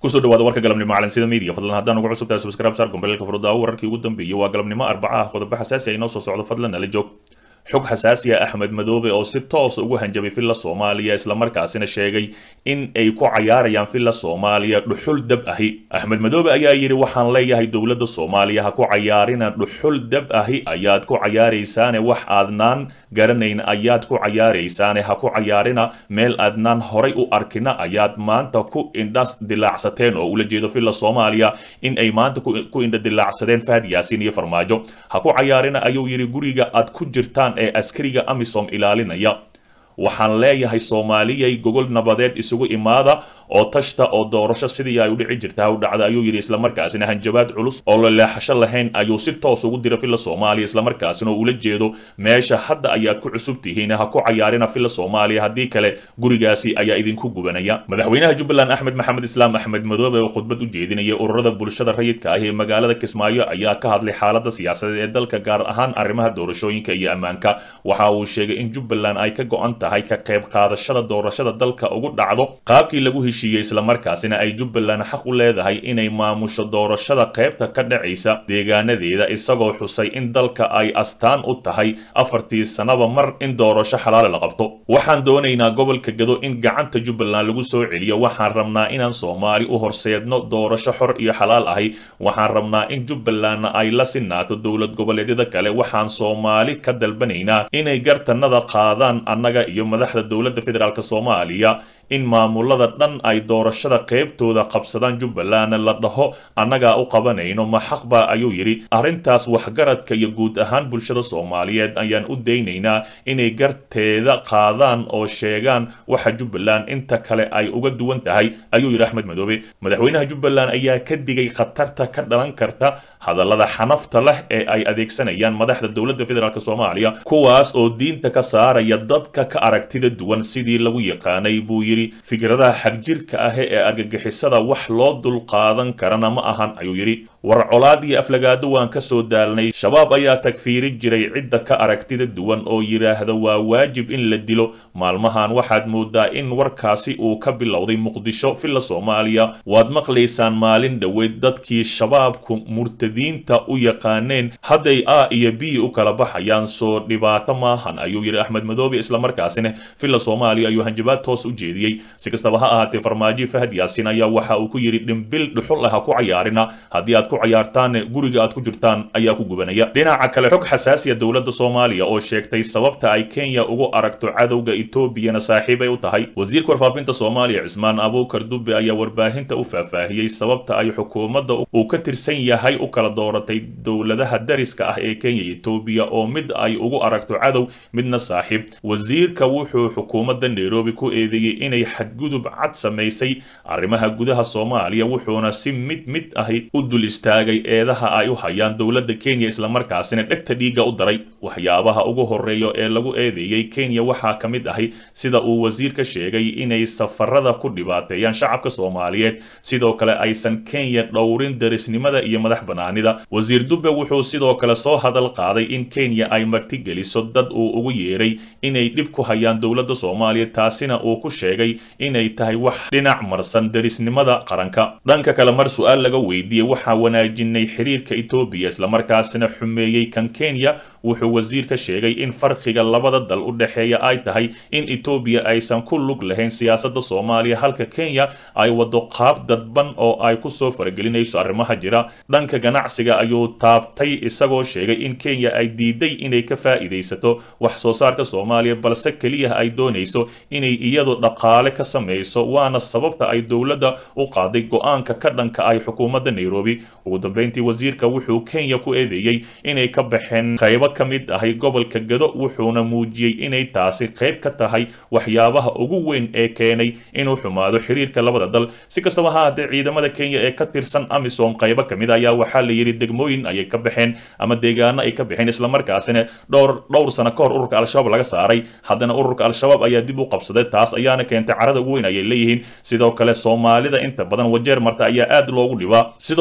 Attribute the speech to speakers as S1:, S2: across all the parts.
S1: kusoo dhawaada warka galabnimo calansida media fadlan haddaan ugu cusubtahay subscribe saar gombeelka furudaawo wararkii ugu dambeeyey waa galabnimo arbaca ah qodobo xasaasi ay noo soo socdo fadlan nala joog xog xasaasi ah axmed madoobe oo si toos ugu hanjabay villa soomaaliya islamarkaasina sheegay in ay ku cayaarayaan villa soomaaliya dhuxul dab ahi axmed madoobe ayaa yidhi waxaan leeyahay dowladda soomaaliya ha ku cayaarina dhuxul dab ahi ayaad ku cayaaraysaane wax aadnaan garanayn ayaad ku cayaaraysaane ha ku cayaarina meel aadnaan horay u arkina ayaad maanta ku indhas dilaacsateen oo ula jeedo villa soomaaliya in ay maanta ku indha dilaacsadeen fahad yaasiin iyo farmaajo ha ku cayaarina ayuu yidhi guriga aad ku jirtaan ee askariga amisom ilaalinaya waxaan leeyahay soomaaliyay gogol nabadeed isugu imaada oo tashta oo doorasho sidii ay u dhici jirta u dhacda ayuu yidhi islamarkaasina hanjabaad culus oo la leexasho lahayn ayuu si toos ugu dira villa soomaaliya islamarkaasina oo ula jeedo meesha hadda ayaad ku cusub tihiin ha ku cayaarina villa soomaaliya haddii kale gurigaasi ayaa idinku gubanaya madaxweynaha jubbaland axmed maxamed islaam axmed madoobe oo khudbad u jeedinaya ururada bulshada rayidka ah ee magaalada kismaayo ayaa ka hadlay xaalada siyaasadeed ee dalka gaar ahaan arrimaha doorashooyinka iyo ammaanka waxa uu sheegay in jubbaland ay ka go-an tahay ka qayb qaadashada doorashada dalka ugu dhacdo qaabkii lagu heshiiyey islamarkaasina ay jubbaland xaq u leedahay inay maamusho doorashada qaybta ka dhacaysa deegaanadeeda isagoo xusay in dalka ay astaan u tahay afartii sanaba mar in doorasho xalaale la qabto waxaan doonaynaa gobolka gado in gacanta jubbaland lagu soo celiyo waxaan rabnaa inaan soomaali u horseedno doorasho xor iyo xalaal ahi waxaan rabnaa in jubbalandna ay la sinaato dowlad goboleedyada kale waxaan soomaali ka dalbanaynaa inay gartanada qaadaan annaga iyo madaxda dowladda federaalk soomaaliya in maamulada dhan ay doorashada qaybtooda qabsadaan jubbaland la dhaho annagaa u qabanayno ma xaqba ayuu yidhi arrintaas waxgaradka iyo guud ahaan bulshada soomaaliyeed ayaan u daynaynaa inay garteeda qaadaan oo sheegaan waxa jubbaland inta kale ay uga duwan tahay ayuu yidhi axmed madoobe madaxweynaha jubbaland ayaa ka digay khatarta ka dhalan karta hadallada xanafta leh ee ay adeegsanayaan madaxda dowladda federaalk soomaaliya kuwaas oo diinta ka saaraya dadka ka aragtida duwan sidii lagu yaqaanay buu yidhi fikradaha xagjirka ah ee argagixisada wax loo dulqaadan karana ma ahan ayuu yidhi war colaad iyo aflagaado waan ka soo daalnay shabaab ayaa tagfiiri jiray cidda ka aragtida duwan oo yidhaahda waa waajib in la dilo maalmahan waxaad moodaa in warkaasi uu ka bilowday muqdisho villa soomaaliya waad maqlaysaan maalin dhoweed dadkii shabaabku murtadiinta u yaqaaneen hadday a iyo b u kala baxayaan soo dhibaato maahan ayuu yidhi axmed madoobe islamarkaasina villa soomaaliya ayuu hanjabaad toos u jeediyey si kastaba ha ahaatee farmaajo fahad yaasiin ayaa waxa uu ku yidhi dhimbil dhuxul ah ha ku cayaarina haddii aad ku cayaartaan guriga aad ku jirtaan ayaa ku gubanaya dhinaca kale xog xasaasiya dowladda soomaaliya oo sheegtay sababta ay kenya ugu aragto cadowga etoobiyana saaxiibay u tahay wasiirka warfaafinta soomaaliya cismaan abuukar dube ayaa warbaahinta u faahfaahiyey sababta ay xukuumadda uu ka tirsan yahay u kala dooratay dowladaha dariska ah ee kenya iyo etoobiya oo mid ay ugu aragto cadow midna saaxiib wasiirka wuxuu xukuumadda nairobi ku eedeeyey inay xadgudub cad samaysay arrimaha gudaha soomaaliya wuxuuna si mid mid ahi u dul istaagay eedaha ay u hayaan dowladda kenya islamarkaasina dhegta dhiigga u daray waxyaabaha ugu horeeya ee lagu eedeeyey kenya waxaa ka mid ahi sida uu wasiirka sheegay inay safarada ku dhibaateeyaan shacabka soomaaliyeed sidoo kale aysan kenya dhowrin darisnimada iyo madax banaanida wasiir dube wuxuu sidoo kale soo hadal qaaday in kenya ay martigeliso dad uu ugu yeeray inay dhib ku hayaan dowladda soomaaliya taasina uu ku sheegay inay tahay wax dhinac marsan darisnimada qaranka dhanka kale mar su-aal laga weydiiyey waxaa wanaajinay xiriirka etoobiya islamarkaasina xumeeyey kan kenya wuxuu wasiirka sheegay in farqiga labada dal u dhexeeya ay tahay in etoobiya aysan ku lug lahayn siyaasadda soomaaliya halka kenya ay wado qaab dadban oo ay kusoo faragelinayso arrimaha jira dhanka ganacsiga ayuu taabtay isagoo sheegay in kenya ay diiday inay ka faa'iidaysato wax soo saarka soomaaliya balse keliya ay doonayso inay iyadu dhaqaale ka samayso waana sababta ay dowladda u qaaday go-aanka ka dhanka ay xukuumadda nairobi ugu dambeyntii wasiirka wuxuu kenya ku eedeeyey inay ka baxeen qaybo ka mid ahay gobolka gado wuxuuna muujiyey inay taasi qayb ka tahay waxyaabaha ugu weyn ee keenay inuu xumaado xiriirka labada dal si kastaba ha haddee ciidamada kenya ee ka tirsan amisom qaybo ka mid ayaa waxaa la yidhi degmooyin ayay ka baxeen ama deegaano ay ka baxeen islamarkaasina dhowr dhowr sano ka hor ururka al-shabaab laga saaray haddana ururka al-shabaab ayaa dib u qabsaday taas ayaana keentay carada ugu weyn ayay leeyihiin sidoo kale soomaalida inta badan wajeer marta ayaa aad loogu dhibaa sidoo kale waxaa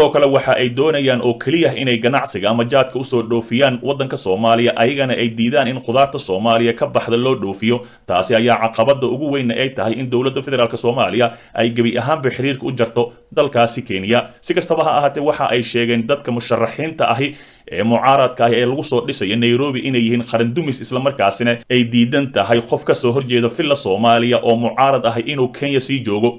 S1: waxa ay doonayaan oo keliya inay ganacsiga ama jaadka usoo dhoofiyaan waddanka soomaaliya ayagana ay diidaan in khudaarta soomaaliya ka baxda loo dhoofiyo taasi ayaa caqabada ugu weynna ay tahay in dowladda federaalk soomaaliya ay gebi ahaanba xiriirka u jarto dalkaasi kenya si kastaba ha ahaatee waxa ay sheegeen dadka musharaxiinta ahi ee mucaaradka ahi ee lagu soo dhisaya nairobi inay yihiin qaran dumis islamarkaasina ay diidan tahay qof ka soo horjeeda villa soomaaliya oo mucaarad ahi inuu kenya sii joogo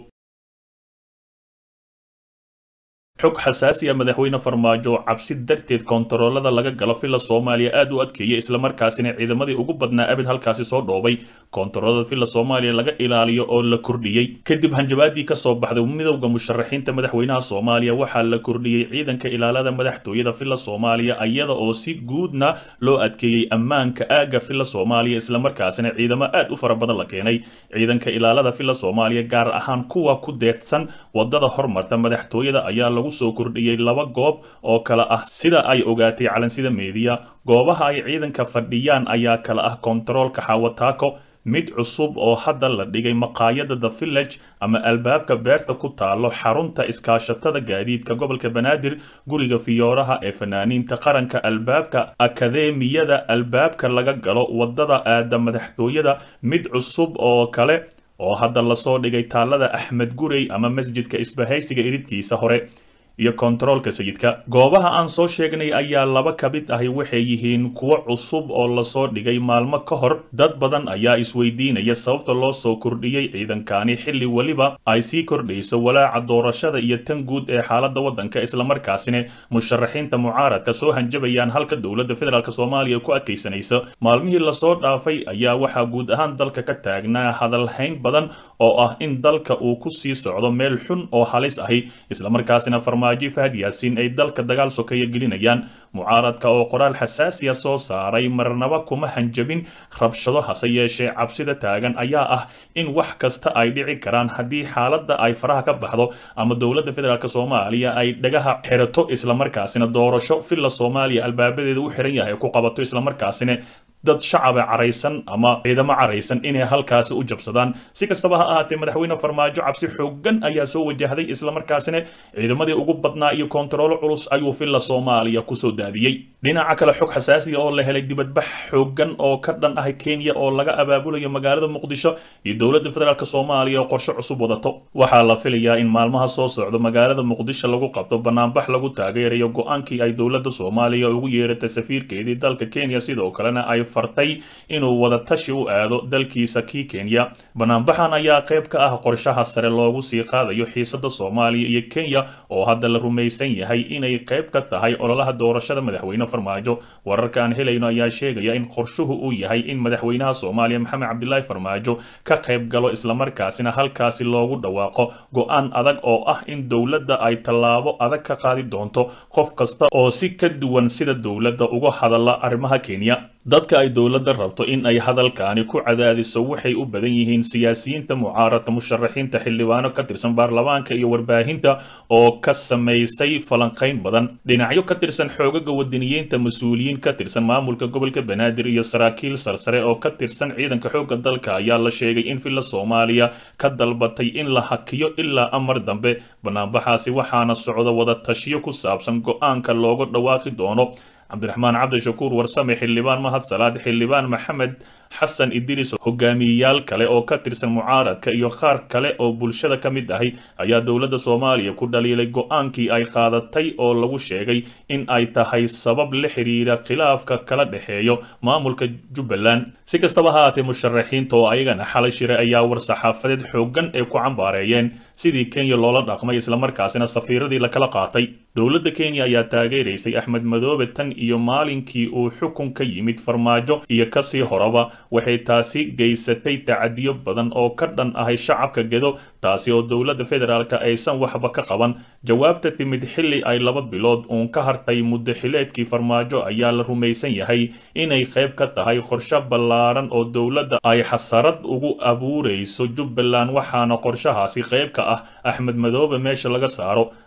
S1: xog xasaasiya madaxweyne farmaajo cabsi darteed kontaroolada laga galo villa soomaaliya aad u adkeeyay islamarkaasina ciidamadii ugu badnaa abid halkaasi soo dhoobay kontaroolada villa soomaaliya laga ilaaliyo oo la kordhiyey kadib hanjabaadii kasoo baxday midowda musharaxiinta madaxweynaha soomaaliya waxaa la kordhiyey ciidanka ilaalada madaxtooyada villa soomaaliya iyada oo si guudna loo adkeeyey ammaanka aagga villa soomaaliya islamarkaasina ciidamo aad u fara badan la keenay ciidanka ilaalada villa soomaaliya gaar ahaan kuwa ku deedsan wadada hormarta madaxtooyada ayaa lagu soo kordhiyey laba goob oo kale ah sida ay ogaatay calansida meediya goobaha ay ciidanka fadhiyaan ayaa kale ah kontaroolka xawataako mid cusub oo hadda la dhigay maqaayada the village ama albaabka beerta ku taalo xarunta iskaashatada gaadiidka gobolka banaadir guriga fiyooraha ee fanaaniinta qaranka albaabka akadeemiyada albaabka laga galo wadada aada madaxtooyada mid cusub oo kale oo hadda lasoo dhigay taalada axmed gurey ama masjidka isbahaysiga iridkiisa hore iyo kontaroolka sayidka goobaha aan soo sheegnay ayaa laba ka mid ahi waxay yihiin kuwo cusub oo lasoo dhigay maalmo ka hor dad badan ayaa isweydiinaya sababta loo soo kordhiyey ciidankani xilli weliba ay sii kordhayso walaaca doorashada iyo tan guud ee xaaladda waddanka islamarkaasina musharaxiinta mucaaradka soo hanjabayaan halka dowladda federaalk soomaaliya ku adkaysanaysa maalmihii lasoo dhaafay ayaa waxaa guud ahaan dalka ka taagnaa hadalhayn badan oo ah in dalka uu ku sii socdo meel xun oo halis ahi islamarkaasina farmaajo fahad yaasiin ay dalka dagaal sokeeya gelinayaan mucaaradka oo qoraal xasaasiya soo saaray marnaba kuma hanjabin rabshado hase yeeshee cabsida taagan ayaa ah in wax kasta ay dhici karaan haddii xaaladda ay faraha ka baxdo ama dowladda federaalk soomaaliya ay dhagaha xirato islamarkaasina doorasho villa soomaaliya albaabadeeda u xiran yahay ku qabato islamarkaasina dad shacaba caraysan ama ciidamo caraysan inay halkaasi u jabsadaan si kastaba ha ahaatee madaxweyne farmaajo cabsi xoogan ayaa soo wajahday islamarkaasina ciidamadii ugu badnaa iyo kontaroolo culus ayuu villa soomaaliya kusoo daadiyey dhinaca kale xog xasaasiya oo la helay dibadbax xoogan oo ka dhan ah kenya oo laga abaabulayo magaalada muqdisho iyo dowladda federaalk soomaaliya oo qorshe cusub wadato waxaa la filayaa in maalmaha soo socdo magaalada muqdisho lagu qabto banaanbax lagu taageerayo go-aankii ay dowladda soomaaliya ugu yeeratay safiirkeedii dalka kenya sidoo kalena ay fartay inuu wada tashi u aado dalkiisa kii kenya banaanbaxan ayaa qayb ka ah qorshaha sare loogu sii qaadayo xiisada soomaaliya iyo kenya oo hadda la rumaysan yahay inay qayb ka tahay ololaha doorashada madaxweyne farmaajo wararka aan helayno ayaa sheegaya in qorshuhu uu yahay in madaxweynaha soomaaliya maxamed cabdilaahi farmaajo ka qayb galo islamarkaasina halkaasi loogu dhawaaqo go-aan adag oo ah in dowladda ay tallaabo adag ka qaadi doonto qof kasta oo si ka duwan sida dowladda uga hadala arrimaha kenya dadka ay dowladda rabto in ay hadalkaani ku cadaadiso waxay u badan yihiin siyaasiyiinta mucaaradka musharaxiinta xildhibaano ka tirsan baarlamaanka iyo warbaahinta oo ka samaysay falanqayn badan dhinacyo ka tirsan xoogaga wadaniyiinta mas-uuliyiin ka tirsan maamulka gobolka banaadir iyo saraakiil sarsare oo ka tirsan ciidanka xoogga dalka ayaa la sheegay in villa soomaaliya ka dalbatay in la hakiyo ilaa amar dambe banaanbaxaasi waxaana socda wada tashiyo ku saabsan go-aanka looga dhawaaqi doono cabdiraxmaan cabdishakuur warsame xildhibaan mahad salaad xildhibaan maxamed xasan idris hogaamiyeyaal kale oo ka tirsan mucaaradka iyo qaar kale oo bulshada ka mid ahi ayaa dowladda soomaaliya ku dhaliilay go-aankii ay qaadatay oo lagu sheegay in ay tahay sabab la xiriira khilaafka kala dhexeeyo maamulka jubbaland si kastaba ha haatee musharaxiinta oo ayagana xalay shire ayaa war-saxaafadeed xoogan ee ku cambaareeyeen sidii kenya loola dhaqmay islamarkaasina safiiradii lakala qaatay dowladda kenya ayaa taageeraysay axmed madoobe tan iyo maalinkii uu xukun ka yimid farmaajo iyo kasii horaba waxay taasi geysatay tacadiyo badan oo ka dhan ahay shacabka gedo taasi oo dowladda federaalk aysan waxba ka qaban jawaabta timid xilli ay laba bilood uun ka hartay muddo xileedkii farmaajo ayaa la rumaysan yahay inay qayb ka tahay qorshe ballaaran oo dowladda ay xasarad ugu abuurayso jubbaland waxaana qorshahaasi qayb ka ah axmed madoobe meesha laga saaro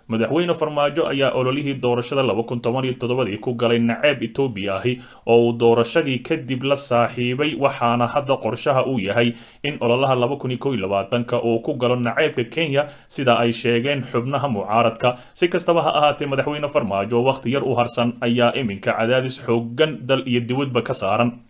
S1: madaxweyne farmaajo ayaa ololihii doorashada laba kun toban iyo toddobadii ku galay naceeb etoobiya ahi oo uu doorashadii kadib la saaxiibay waxaana hadda qorshaha uu yahay in ololaha laba kun iyo kow iyo labaatanka uu ku galo naceebka kenya sida ay sheegeen xubnaha mucaaradka si kastaba ha ahaatee madaxweyne farmaajo wakhti yar u harsan ayaa iminka cadaadis xoogan dal iyo dibadba ka saaran